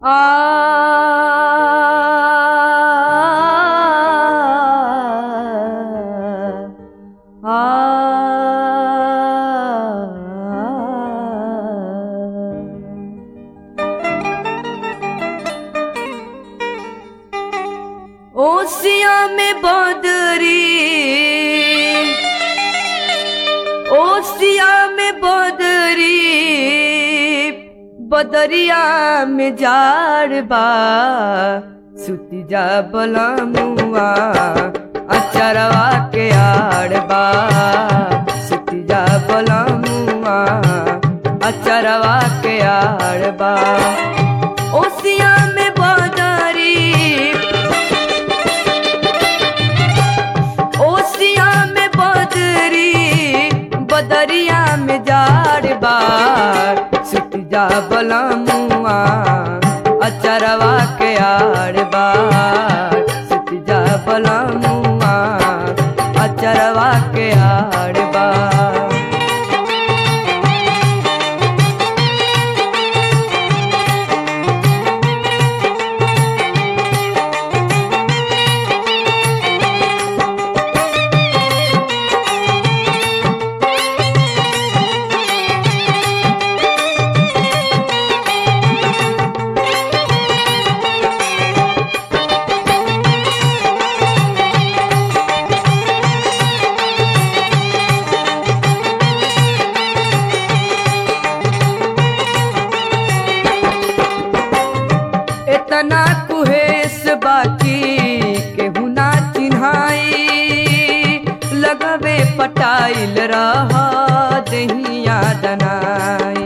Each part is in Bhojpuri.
ओसिया में बदरी ओसिया में बदरी बदरिया में जाड़ बा सुती जा बलमुआ अचरवा के आड़ बा सुती जा बलमुआ अचरवा के आड़ बा ओसिया में बदरी ओसिया में बदरी बदरिया में जाड़ बार सुत जा बलमुआ अचरवा के आड़ बार सुत जा बलमुआ अचरवा के आड़ बार इतना कुहेस बाकी केहू ना चिन्हाई लगवे पटाइल रह दहिया दनाई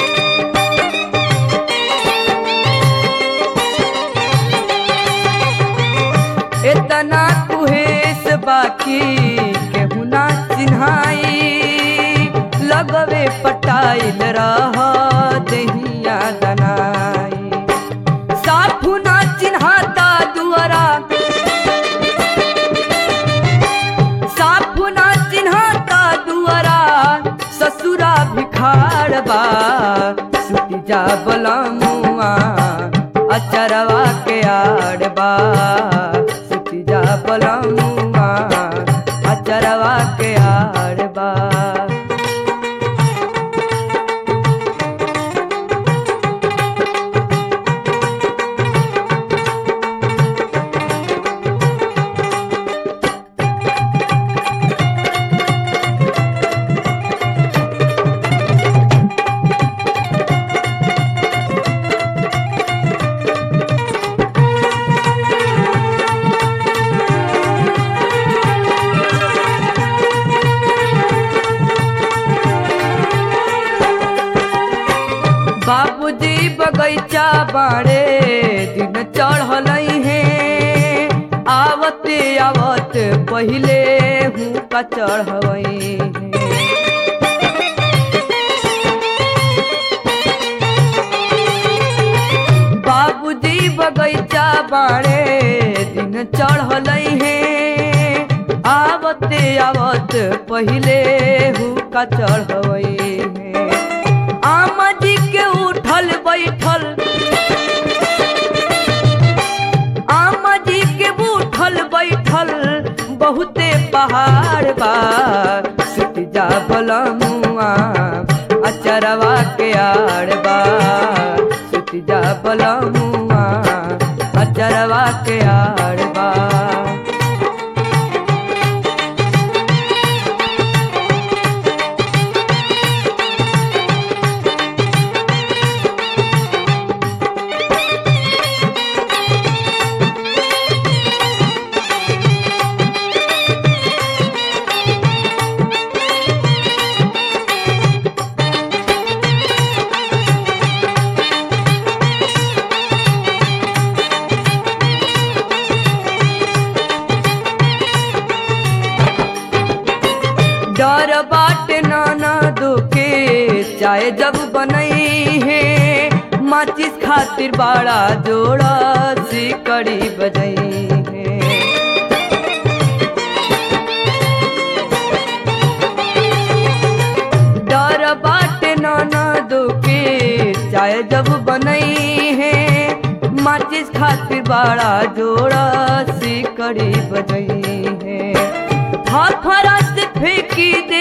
इतना कुहेस बाकी केहू ना चिन्हाई लगवे पटाइल रह दहिया दनाई साफु ना चिन्हाता दुआरा साफु ना चिन्हाता दुआरा ससुरा भिखार बा सुती जा बलमुआ अचरवा के आड़ बा सुती जा बलमुआ अचरवा के आड़ बा बाबूजी बगैचा बाड़े दिन चढ़ल है आवते आवत पहिले हूँ का चढ़वई बाबूजी बगैचा बाड़े दिन चढ़ल है आवते आवत पहिले हूँ का चढ़वई है आमा जी के उठल बैठल आमा जी के उठल बैठल बहुते पहाड़ बा सुत जा बलमुआ अचरवा के आड़ बा सुत जा बलमुआ अचरवा के आड़ बा डर बाटे नाना दुखे चाहे जब बनई है माचिस खातिर बड़ा जोड़ा सिकड़ी बजई है डर बाटे नाना दुखे चाहे जब बनई है माचिस खातिर बड़ा जोड़ा सिकड़ी बजई है फरस फेंकी दे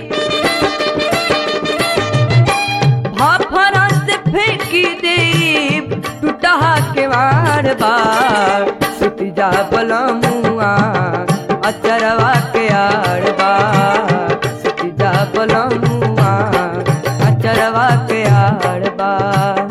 फरस फेंकी दे टूटहा के बार बार सुती जा बलमुआ अचरवा के आड़ बार सुती जा बलमुआ अचरवा के आड़ बार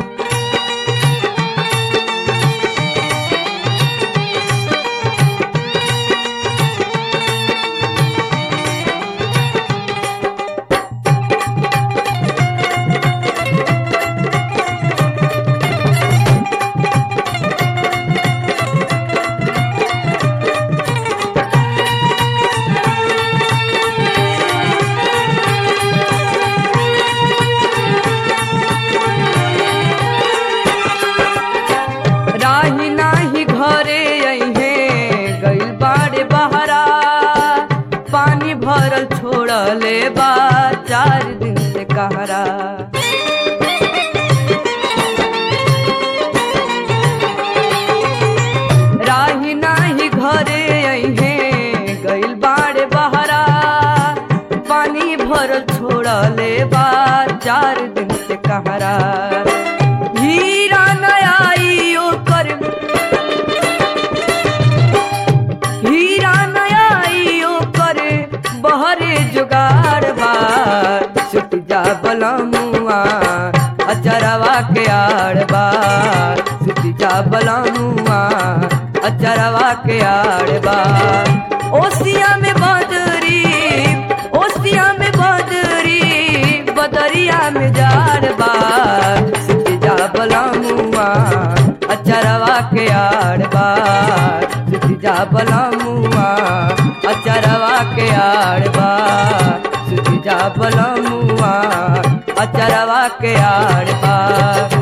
राही नाही घरे अइहे गइल बाड़े बहरा पानी भरल छोड़ले बा चार दिन से कहरा राही नाही घरे अइहे गइल बाड़े बहरा पानी भरल छोड़ले बा चार दिन से कहरा हीरा नयाई ओकर हीरा नयाई ओकर बहरे जुगाड़ बार सुट जा बलमुआ अचरवा के आड़ बार सुट जा बलमुआ अचरवा के आड़ बार ओसिया में बदरी ओसिया में बदरी बदरिया में जाड़ बार सुट जा बलमुआ अचरवा के आड़ बार सुट जा बलमुआ अचरवा के आड़ बार सुट जा बलमुआ अचरवा के आड़ बार